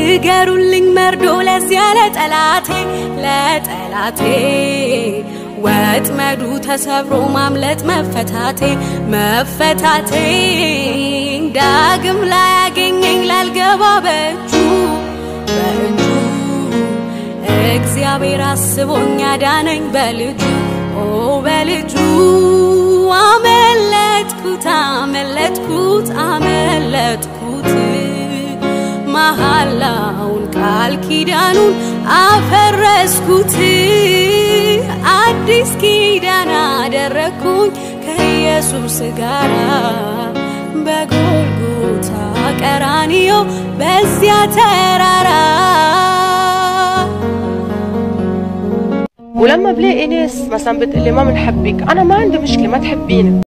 ንገሩልኝ መርዶ ለዚያ ለጠላቴ ለጠላቴ ወጥመዱ ተሰብሮ ማምለጥ መፈታቴ መፈታቴ ዳግም ላይ ያገኘኝ ላልገባ በእጁ በእጁ እግዚአብሔር አስቦኝ ያዳነኝ በልጁ ኦ በልጁ አመለጥኩት አመለጥኩት አመለጥኩት መሐላውን ቃል ኪዳኑን አፈረስኩት አዲስ ኪዳን አደረግኩኝ ከኢየሱስ ጋራ በጎልጎታ ቀራንዮ በዚያ ተራራ ولما بلاقي ناس مثلا بتقلي ما بنحبك انا ما عندي مشكله ما تحبيني